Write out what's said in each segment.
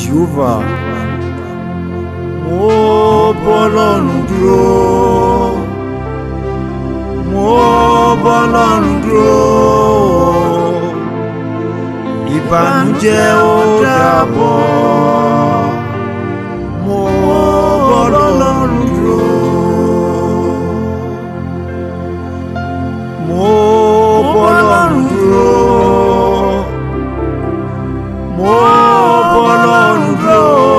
Jehovah mo bọ́lọ́run dúró mo bọ́lọ́run dúró ìbànújẹ́ ó dàbọ̀ mo bọ́lọ́run dúró mo bọ́lọ́run dúró mo bọ́lọ́run dúró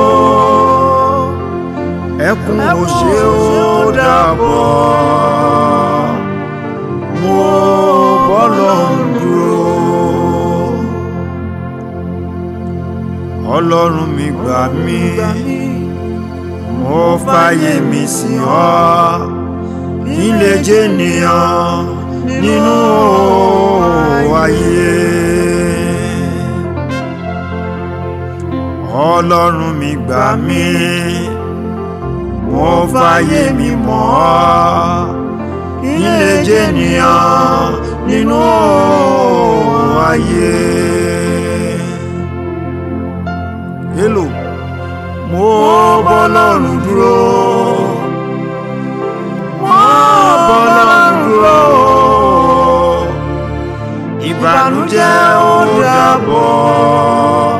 ẹkún òṣè ó dàbọ̀ mo bọ́lọ́run dúró ọlọ́run mi gbà mí mo fàyè mi sìn ọ́ kí n lè jẹ́ ènìyàn nínú ayé. ọlọ́run mi gbà mí mo fàyè mi mọ́ ọ́ kí n lè jẹ́ ènìyàn nínú ayé. hello mo bọ́lọ́run dúró mo bọ́lọ́run dúró ìbànújẹ́ ó dàbọ̀